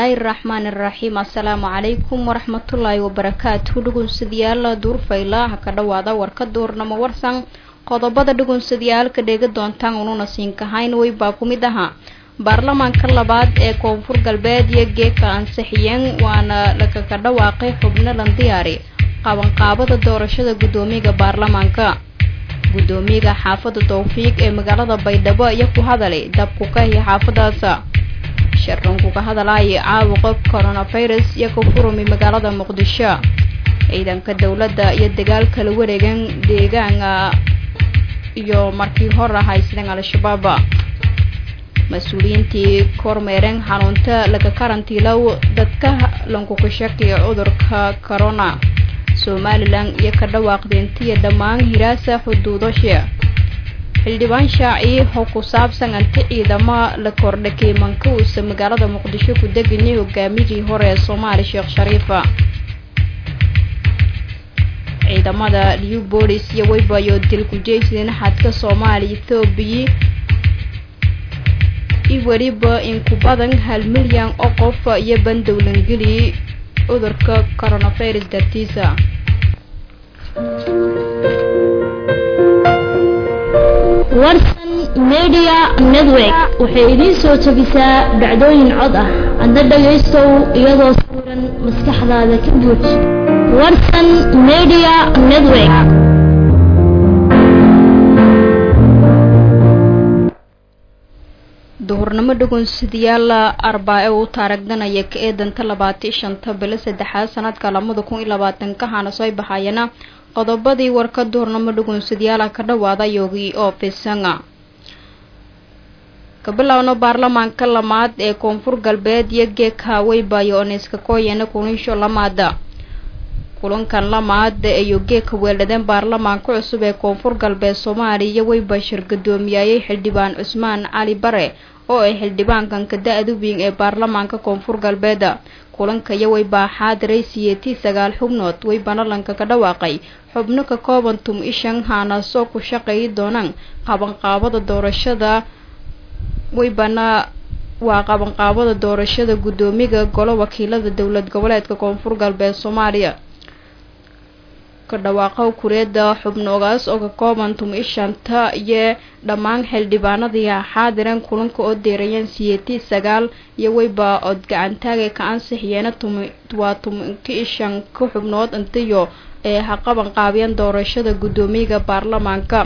bismillaahi raxmaani raxiim assalaamu calaykum waraxmatullaahi wabarakaatu dhugunsadayaal duurfayla ha ka dhowaada warka duurnamo warsan qodobada dhugunsadayaalka dheega doontaan ununa siinkahayn way baa ku mid ahaa baarlamaanka labaad ee koonfur galbeed iyo geeka ansixiyeen waana lagaga dhawaaqay xubno lan diyaari qabanqaabada doorashada guddoomiyaga baarlamaanka guddoomiyaga xaafadda towfiiq ee magaalada baydhabo iyo ku hadalay dabku ka hiya xaafadaas sharranku ka hadalaya caabuqa coronavirus iyo ka furumi magaalada muqdisho ciidanka dowladda iyo dagaal kala wareegan deegaana iyo markii hor haysadeen al-shabaab mas-uuliyiintii kormeereen xanuunta laga karantiilow dadka lankuka shakiya cudurka corona somalilan iyo ka dhawaaqdeentiya dhammaan hiraasa xuduudasha xildhibaan shaaci oo ku saabsan anti ciidamo la kordhakay mankausa magaalada muqdisho ku deganyay hogaamiyihii hore ee soomaali sheekh shariifa ciidamada new bolis iyo weybayo dil kujeysideen xadka soomaaliya ethoobiya i weliba in ku badan hal milyan oo qof iyo bandowlangeli cudurka coronavirus dartiisa warsan media network waxay idiin soo jebisaa dhacdooyin cod ah adna dhagaystow iyadoo sawiran maskaxdaada ka buuj warsan media network duhurnimo dhugunsadayaal arbaa-e uu taaragdanaya ka eedanta labaati shanta bilo saddexaad sanadka lamada kun iyo labaatanka hana soo baxayana qodobadii warka duhurnamo dhugunsadayaala ka dhawaada yogi oo fisanga ka bilaawno baarlamaanka lamaad ee koonfur galbeed iyo geeka weybayo oneska kooyana kunisho lamaada kulankan lamaad ayuu geeka weeladeen baarlamaanka cusub ee koonfur galbeed soomaaliya iyo weybashir gudoomiyayay xildhibaan cusmaan cali bare oo ay xildhibaankan ka da-da weyn ee baarlamaanka koonfur galbeed kulanka iyo weybaa xaadiray siyeetii sagaal xubnood way banalanka ka dhawaaqay xubno ka kooban tum ishan haanasoo ku shaqeeyi doonaan qabanqaabada doorashada weybana waa qabanqaabada doorashada guddoomiga golo wakiilada dowlad goboleedka koonfur galbeed soomaaliya ka dhawaaqo kureeda xubnoogaas oo ka kooban tum ishanta iyo dhammaan xildhibaanadii xaadiran kulanka oo deerayeen siyeetii sagaal iyo weyba ood gacantaaga ka ansixiyeena waa tumanka ishan ka xubnood intiyo ee ha qaban qaabiyeen doorashada guddoomiyaga baarlamaanka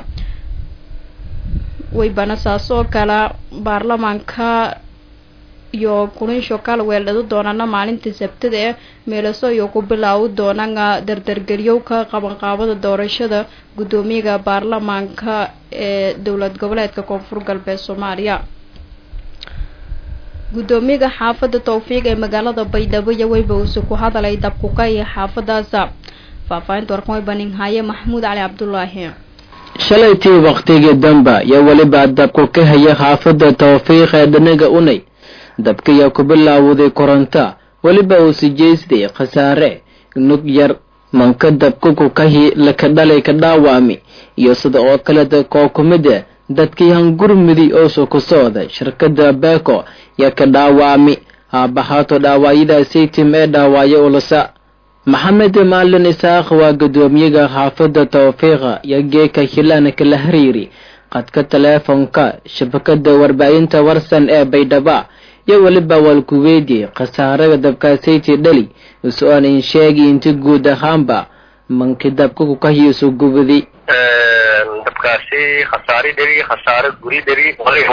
weybana saas oo kale baarlamaanka iyo kulinsho kala weeldhado doonaana maalintii sabtada ee meelaso iyo ku bilaawi doonaan dardargeliyowka qabanqaabada doorashada guddoomiyaga baarlamaanka ee dowlad goboleedka koonfur galbeed soomaaliya guddoomiyaga xaafadda towfiiq ee magaalada baydhabo iyo weyba uuse ku hadalay dabkuka iyo xaafadaasa faahfaahinta warkan weyba ninhaaye maxamuud cali cabdulaahi shalaytii waqtigii damba iyo weliba dabku ka haya xaafadda towfiiq ee dhanaga unay dabkiyaa ku bilaawday koronto weliba uu sijeystay khasaare nug yar manka dabkuku kahi laka dhalay ka dhaawami iyo sida oo kaleta koo ku mida dadkii hangurmudi oosu ku socda shirkadda beeko yaa ka dhaawami haabahaato dhaawaayadaasaytim ee dhaawaayo ulasa maxamed maalin isaaq waa guddoomiyaga xaafadda towfiiqa iyo geeka hilaan kala hariiri qadka taleefonka shabakada warbaahinta warsan ee baydhaba iyo weliba waalkuweydiyay khasaaraga dabkaasayti dhali is-oon in sheegi inti guud ahaanba manki dabkaku kahiisu gubadi dabkaasi khasaare dheri khasaare guri dheri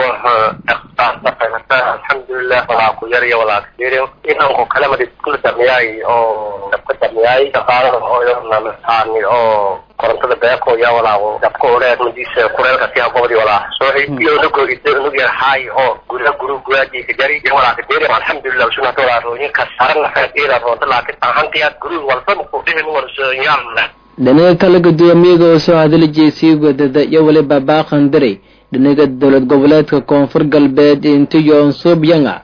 alxamdulilah walaa ku yar iyo walaa kasir inanku kalamadi kula damiyay oo dabka damiyay shaqaalada ooyonamasaani oo korontada beeko ya walaa dabka oreed madiisa kureelka si habobdi walaa sooxi iyo nugo nug yar haay oo gura guru guraajika jari iyo walaa kadiri alxamdulilah sunata walaa rooyin kasaare nafeedeeda roonta laakiin ahantiyaad guri walba kudhihin warsoyaal dhinaga kale guddoomiyaga oo soo hadlijay sii wadada iyo weliba baaqan diray dhinaga dowlad goboleedka koonfur galbeed intiyoon suubyanga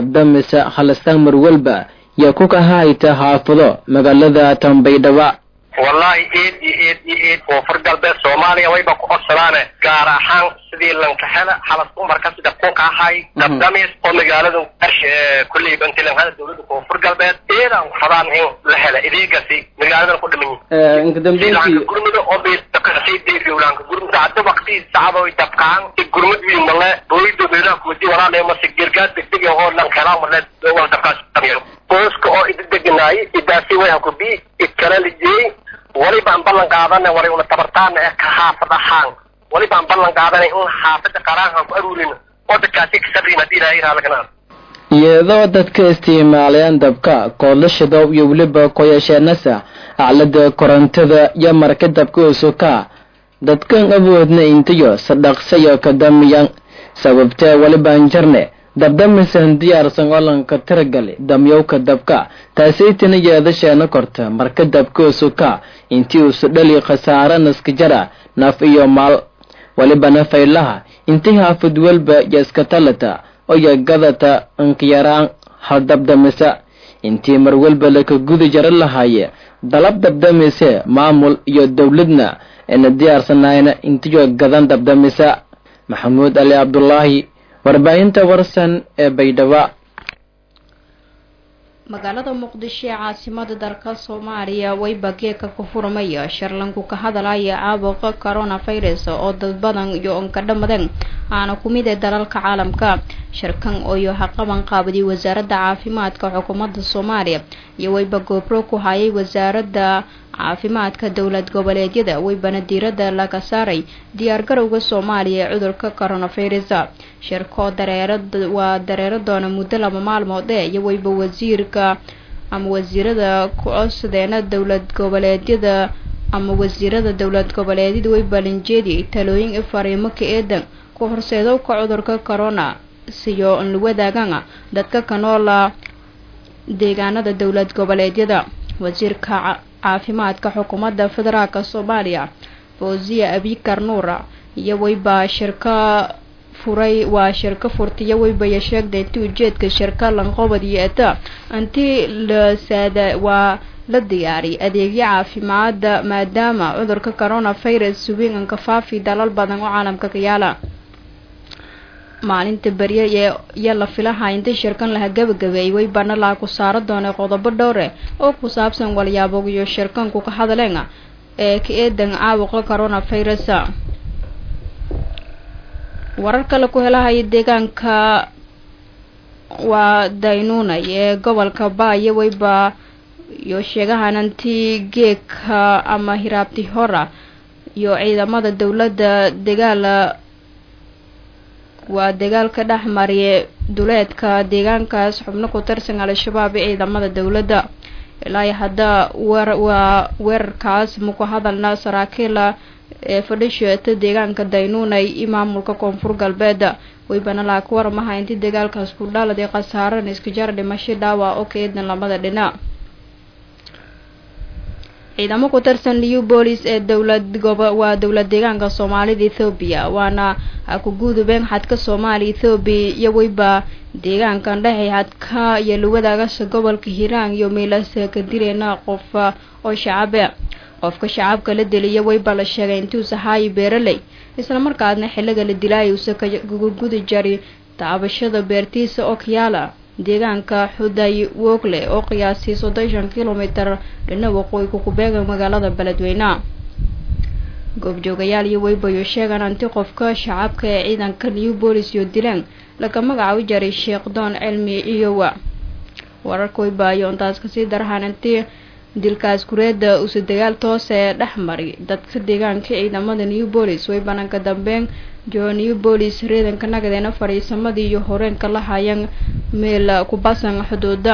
dabdamisa halastaan marwalba yaa ku kahahayta xaafado magaalada tambaydhaba wallahi eed iyo eed iyo eed koonfur galbeed soomaaliya wayba ku codsadaane gaar ahaan sidii lankahela xalas umarka sida kunka ahay dabdamis oo magaalada kulley bantilanhada dowladda koonfur galbeed eedaan fadaan in la hela ideegasi magaaladan ku dhiman yihin gurmada oo bilaanka gurmada hadda waqti sacado dabkaan gurmad wiin male booyida meelaha kuwadi walaalayo mase gergaad degdeg oo lankeelaa male wal dabkaas booska oo idi deganaayay idaasi way hakubi idkala lijiyey walibaan ballan qaadana wari una tabartaana eh ka xaafad ahaan walibaan ballan qaadanay un xaafada qaraanhan ku aruurina oo dadkaasi kasabrin haddii ilaahay raalagana iyadoo dadka isticmaalayaan dabka koodlashadow iyo weliba koyasheenasa aclada korontada iyo marka dabka usuka dadkan awoodna intayo sadhaqsayo kadamiyan sababtee walibaan jarne dabdamisan diyaarsan olanka tiragali damyowka dabka taasaytana yeedasheena korta marka dabka usuka intii usu dhali khasaare naskajara naf iyo maal walibana faylaha intii haafid walba iyo iska talata oyo gadata inkayaraan hal dabdamisa intii mar walba laka gudi jara lahaaye dalab dabdamise maamul iyo dowladna ena diyaarsanayna intiyo gadan dabdamisa maxamuud ali cabdulaahi warbaahinta warsan ee baydhabo magaalada muqdisho ee caasimada dalka soomaaliya wayba geeka ku furmaya sharlanku ka hadalaya caabuqa coronavirus oo dad badan iyo onkadhamadan aana ku mid ee dalalka caalamka shirkan ooyo haqaban qaabaday wasaaradda caafimaadka xukuumadda soomaaliya iyo wayba goobro ku hayay wasaaradda caafimaadka dowlad goboleedyada waybana diiradda laga saaray diyaargarowga soomaaliya ee cudurka coronavirus shirkoo dareera waa dareero doona muddo laba maalmood ee iyo wayba wasiirka ama wasiirada ku-codsadeena dowlad goboleedyada ama wasiirada dowlad goboleedyada way balinjeedi talooyin fariimo ka eedan ku horseedowka cudurka corona siyo la wadaagaan dadka ka noola deegaanada dowlad goboleedyada wasiirka caafimaadka xukuumadda federaalk soomaaliya fawziya abikar nuura iyo wayba shirka furay waa shirka furtiyo waybaya sheegday inti ujeedka shirka lanqobad iyo eta intii la saada waa la diyaariy adeegyo caafimaada maadaama cudurka coronavirus suwiinganka faafi dalal badan oo caalamka ka yaala maalinta berye ee iyo la filaha inta shirkan laha gabagabeeyay waybana laha ku saaro doonay qodobo dhowre oo ku saabsan walyaabo iyo shirkanku ka hadleen ee ka eedan caabuqa coronavirus warar kale ku helahaya deegaanka waa daynuunay ee gobolka baayo wayba iyo sheegahanantii geeka ama hiraabti hora iyo ciidamada dowladda dagaala waa dagaalka dhex mariye duleedka deegaankaas xubno ku tirsan al-shabaab ee ciidamada dowladda ilaa hadda weer waa weerarkaas maku hadalna saraakiila ee fadhisheeta deegaanka daynuunay iyo maamulka koonfur galbeed waybana laa ka waramaha intii dagaalkaas ku dhaladay khasaaran iskajar dhimasho dhaawac oo ka eedan labada dhinac ciidamo ku tirsan liu boolis ee dowlad gobo waa dowlad deegaanka soomaalida ethoobiya waana ku gudubeen xadka soomaaliya ethoobiya iyo weyba deegaankan dhexay xadka iyo luwadaagasha gobolka hiiraan iyo meelasa ka dileena qof oo shacabe qofka shacabka la deliya weyba la sheegay intuusa haayi beeraley islamarkaasna xiliga la dilaayo usa kagudi jari taabashada beertiisa oo kayaala deegaanka xuday wogle oo qiyaasii soddon kilomitar dhina waqooyi kukubeega magaalada beledweyne goobjoogayaal iyo weybayo sheegaan anti qofka shacabka ee ciidanka new bolis iyo dilaan laga magacaabi jaray sheekh doon cilmi iyowa wararka weybaayo intaas kasii darahaan intii dilkaas kureeda usa dagaal toos ee dhex mari dadka deegaanka ciidamada new bolis way bananka dambeyn jo new bolis reedanka nagadeena fadhiisamadii iyo horeenka la hayan meel kubasan xuduuda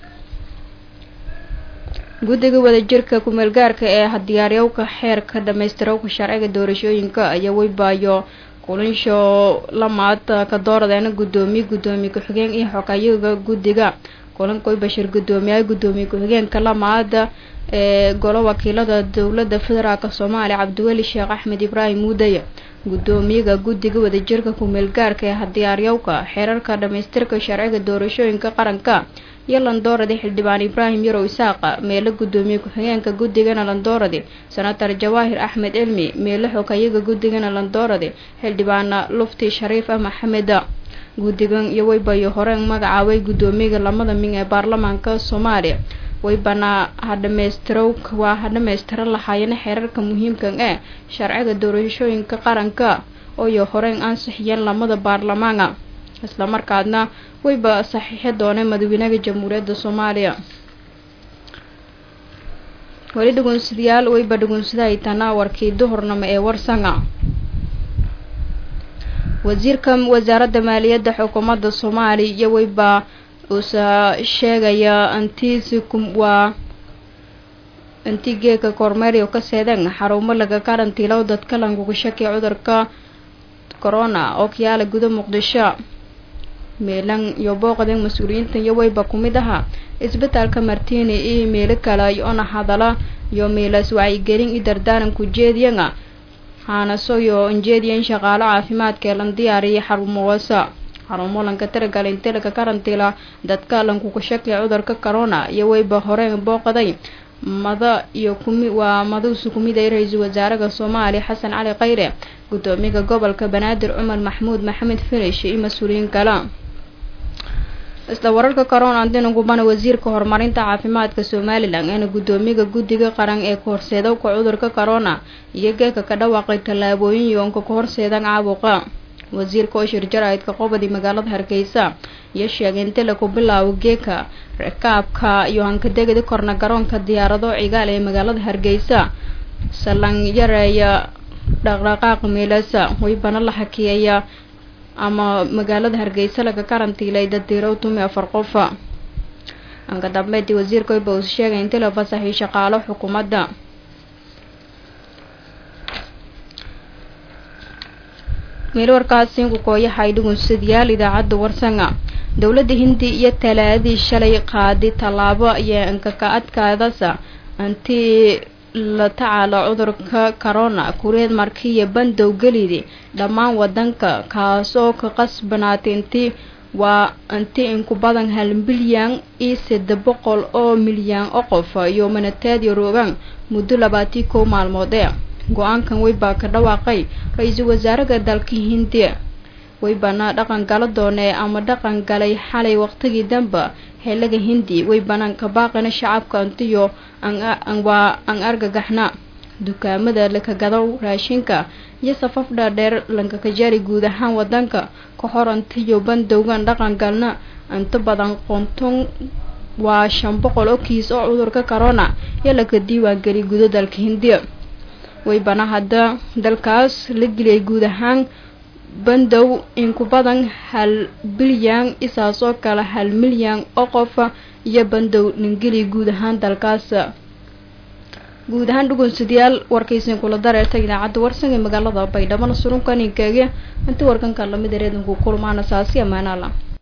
guddiga wadajirka kumeelgaarka ee diyaaryowka xeerka dhamaystirowka sharciga doorashooyinka ayaa weybaayo kulinsho lamaad ka dooradeena guddoomiye guddoomiye ku-xigeen iyo xogayaga guddiga kulankoy bashir guddoomiyaha guddoomiye ku-xigeenka lamaada ee golo wakiilada dowladda federaalk soomaaliya cabdiweli sheekh axmed ibraahim muudaya guddoomiyaga guddiga wadajirka ku-meelgaarka ee diyaaryowka xeerarka dhamaystirka sharciga doorashooyinka qaranka iyo landooradi xildhibaan ibraahim yarow isaaqa meelo guddoomiye ku-xigeenka guddigana landooradi senator jawaahir axmed cilmi meelo xogayaga guddigana landooradi xildhibaana lufti shariif ah maxameda guddigan iyo waybayo horeen magacaabay guddoomiyaga lamada min ee baarlamaanka soomaaliya waybana ha dhammaystirow waa ha dhammaystiro lahaayana xeerarka muhiimkan ee sharciga doorashooyinka qaranka ooyo horeen ansixiyeen lamada baarlamaana islamarkaadna wayba saxiixi dooneen madaxweynaha jamhuuriyadda soomaaliya weli dhugunsadayaal wayba dhugunsadahay tanaawarkii duhurnimo ee warsanga wasiirka wasaaradda maaliyadda xukuumadda soomaaliya iyo wayba uusa sheegaya antiisikum waa antigeeka kormeeryo ka seedeen xarumo laga karantiilow dadka languga shakiya cudurka corona oo kayaala guda muqdisho meelan iyo booqdeen mas-uuliyiintan iyo wayba ku mid ahaa isbitaalka martini iyo meelo kale iyoona hadala iyo meelaas wacyigelin i dardaaran ku jeediyana haanasoyo injeediyan shaqaalo caafimaadka ee lan diyaariyay xarumowasa xarumo lanka tiragalay inti laga karantiila dadka lankuga shakiya cudurka corona iyo wayba horeen booqday mada iyo kumi waa maduusu kumid ay ra-iisul wasaaraha soomaaliya xasan cali khayre guddoomiyaha gobolka banaadir cumar maxmuud maxamed finish iyo mas-uuliyiin kale isla wararka corona antinagubana wasiirka horumarinta caafimaadka somalilan eena guddoomiyaha guddiga qaran ee kahorseedowka cudurka corona iyo geeka ka dhawaaqay tallaabooyin yoonka ka horseedan caabuqa wasiirka oo shirjaraydka qobadi magaalada hargeysa iyo sheegay inti laku bilaabo geeka rakaabka iyo hankadegadi korna garoonka diyaarado cigaal ee magaalada hargeysa salan yareeya dhaqdhaqaaq meelasa waybana la hakiyeeya ama magaalada hargeysa laga karantiilay dadiirow tumi afar qofa anka dambeyntii wasiirka wayba uu sheegay inti la fasaxay shaqaalo xukuumadda meel warkaasi ku kooyahay dhugunsadayaal idaacadda warsanga dowladda hindi iyo talaadii shalay qaadi tallaabo ayaa ankaka adkaadasa antii la tacaala cudurka corona kureed markiiyo bandow gelidi dhammaan wadanka kaasoo ka qasbanaatay intii waa inti inku badan hal milyan iyo sade boqol oo milyan oo qof iyo manateed yaroogaan muddo labaatii kow maalmood ee go-aankan weybaa ka dhawaaqay ra-iisul wasaaraha dalka hindiya weybana dhaqan gala doonee ama dhaqan galay xalay waqtigii danba xeelaga hindi way banaanka baaqina shacabka antiyo waa aan argagaxna dukaamada lakagadow raashinka iyo safaf dhaadheer lankakajari guud ahaan wadanka ka hor antiyo bandowgan dhaqan galna inta badan qonton waa shan boqol oo kiis oo cudurka corona iyo laka diiwaangeliy guda dalka hindiya weybana hadda dalkaas la geliyay guud ahaan bandow inku badan hal bilyan isaas oo kale hal milyan oo qofa iyo bandow ningeli guud ahaan dalkaas guud ahaan dhugunsadayaal warkaysin kula dareerta idaacadda warsan ee magaalada baydhabo surunka ninkeega inta warkanka lamid ereedanku kulmaana saasi amaanaala